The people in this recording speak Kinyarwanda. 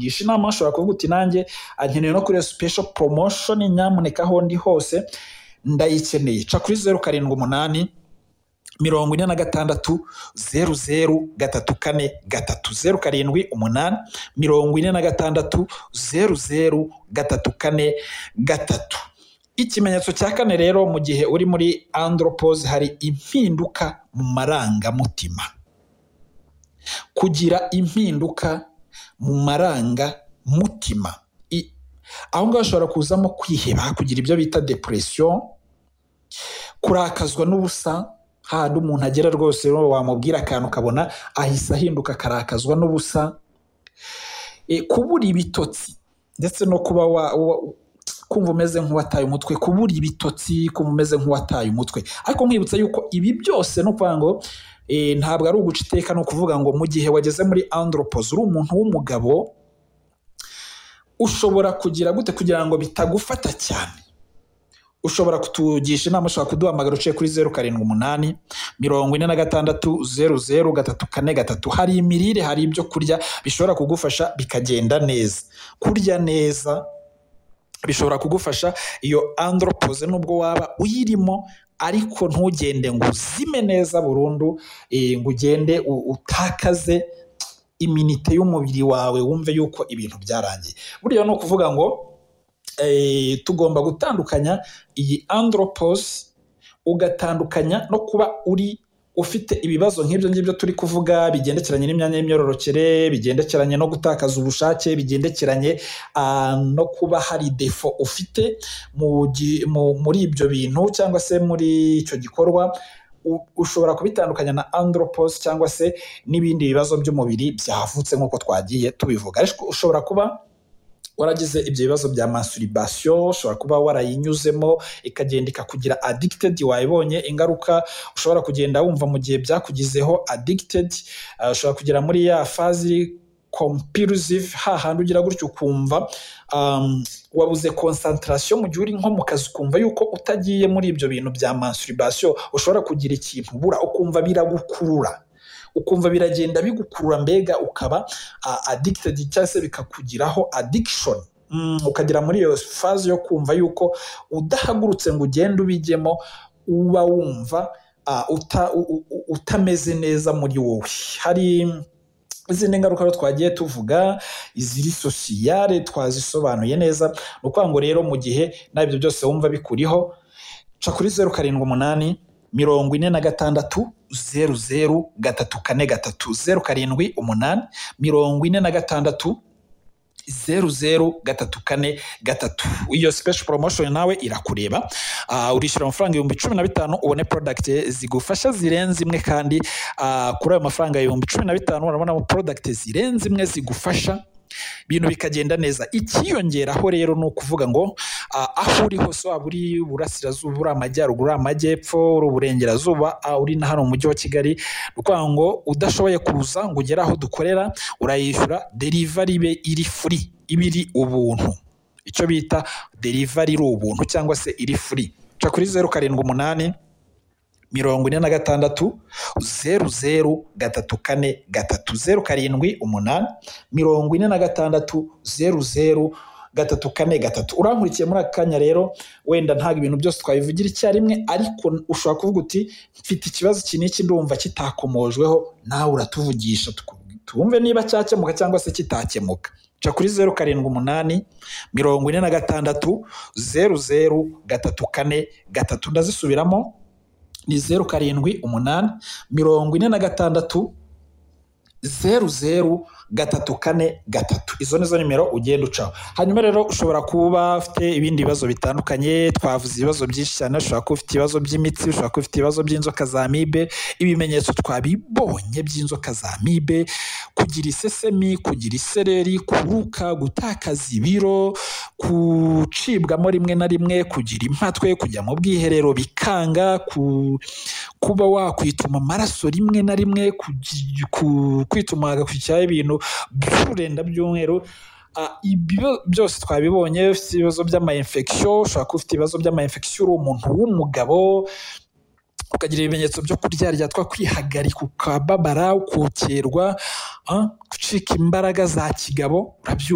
ngisha inama ushobora kuvuga uti nanjye ankeneye no kuri iyo special promotion nyamuneka aho ndi hose ndayikeneye ca kuri zeru karindwi umunani mirongo ine na gatandatu zeru zeru gatatu kane gatatu zeru karindwi umunani mirongo ine na gatandatu zeru zeru gatatu kane gatatu ikimenyetso cya kane rero mu gihe uri muri andropose hari impinduka mu marangamutima kugira impinduka mu marangamutima I- aho ngaho hashobora kuzamo kwiheba kugira ibyo bita depression kurakazwa n'ubusa hahandi umuntu agera rwose rero wamubwira akantu ukabona ahise ahinduka akarakazwa n'ubusa E, kubura ibitotsi ndetse no kuba wa, wa- kumva umeze nk'uwataye umutwe kubura ibitotsi kumva umeze nk'uwataye umutwe ariko nkwibutsa yuko ibi byose ni ukuvuga ngo e, ntabwo ari uguca iteka ni ukuvuga ngo mu gihe wageze muri andropoze uri umuntu w'umugabo ushobora kugira gute kugira ngo bitagufata cyane ushobora kutugisha inama ushobora kuduhamagara uciye kuri zeru karindwi umunani mirongo ine na gatandatu zeru zeru gatatu kane gatatu hari imirire hari ibyo kurya bishobora kugufasha bikagenda neza kurya neza bishobora kugufasha iyo andropoze nubwo waba uyirimo ariko ntugende ngo uzime neza burundu eh, ngo ugende u- utakaze iminite y'umubiri wawe wumve yuko ibintu byarangiye buriya ni ukuvuga ngo eh, tugomba gutandukanya iyi andropos ugatandukanya no kuba uri ufite ibibazo nk'ibyo ngibyo turi kuvuga bigendekeranye n'imyanya y'imyororokere bigendekeranye no gutakaza ubushake bigendekeranye ah, no kuba hari defo ufite mu gi- mu- muri ibyo bintu cyangwa se muri icyo gikorwa U- ushobora kubitandukanya na andropos cyangwa se n'ibindi bibazo by'umubiri byavutse nk'uko twagiye tubivuga ariko ushobora kuba waragize ibyo bibazo bya masturbation ushobora kuba warayinyuzemo ikagenda ikakugira addicted wayibonye ingaruka ushobora kugenda wumva mu gihe byakugizeho addicted uh, ushobora kugera muri ya fazi compulsive hahandi ugira gutyo ukumva um, wabuze concentration mu gihe uri nko mu kazi ukumva yuko utagiye muri ibyo bintu bya masturbation ushobora kugira ikintu ubura ukumva biragukurura ukumva biragenda bigukurura mbega ukaba a- addicted cyangwa se bikakugiraho addiction Mm, ukagera muri iyo fazi yo kumva yuko udahagurutse ngo ugende ubijyemo uba wumva ah, uta- u- u- u- utameze neza muri wowe hari izindi ngaruka rero twagiye tuvuga iziri sosiyare twazisobanuye neza ni ukuvuga ngo rero mu gihe nabyo byose wumva bikuriho ca kuri zeru karindwi umunani mirongo ine na gatandatu zeru zeru gatatu kane gatatu zeru karindwi umunani mirongo ine na gatandatu zeru zeru gatatu kane gatatu iyo special promotion nawe irakureba Ah, urishyura amafaranga ibihumbi cumi na bitanu ubone product zigufasha zirenze imwe kandi ah, kuri ayo mafaranga ibihumbi cumi na bitanu urabonamo product zirenze imwe zigufasha ibintu bikagenda neza ikiyongeraho rero ni ukuvuga ngo ah, aho uri hose waba uri iburasirazuba uri amajyaruguru uri amajyepfo uri uburengerazuba ah, uri na hano mu mujyi wa kigali ni ukuvuga ngo udashoboye kuza ngo ugere aho dukorera urayishyura derivari ibe iri furi iba iri ubuntu icyo bita derivari iri ubuntu cyangwa se iri furi ca kuri zeru karindwi umunani mirongo ine na gatandatu zeru zeru gatatu kane gatatu zeru karindwi umunani mirongo ine na gatandatu zeru zeru gatatu kane gatatu urankurikiye muri aka kanya rero wenda ntabwo ibintu byose twabivugira icyarimwe ariko ushobora kuvuga uti mfite ikibazo iki n'iki ndumva kitakomojweho nawe uratuvugisha tuku- twumve niba cyakemuka cyangwa se kitakemuka ca kuri zeru karindwi umunani mirongo ine na gatandatu zeru zeru gatatu kane gatatu ndazisubiramo ni zeru karindwi umunani mirongo ine na gatandatu zeru zeru gatatu kane gatatu izo nizo nimero ugenda ucaho hanyuma rero ushobora kuba ufite ibindi bibazo bitandukanye twavuze ibibazo byinshi cyane ushobora kuba ufite ibibazo by'imitsi ushobora kuba ufite ibibazo by'inzoka za mibe ibimenyetso twabibonye by'inzoka za mibe kugira isesemi kugira isereri kuruka gutakaza ibiro gucibwamo rimwe na rimwe kugira impatwe kujya mu bwiherero bikanga ku kuba wakwituma amaraso rimwe na rimwe kugi- ku- kwituma hagakurikiraho ibintu by'ururenda by'umweru Ah, ibyo byose twabibonye ufite ibibazo by'amayinfection ushobora kuba ufite ibibazo by'amayinfection uri umuntu w'umugabo ukagira ibimenyetso byo kuryarya twa kwihagarika ukababara ukokerwa gucika imbaraga za kigabo urabyumva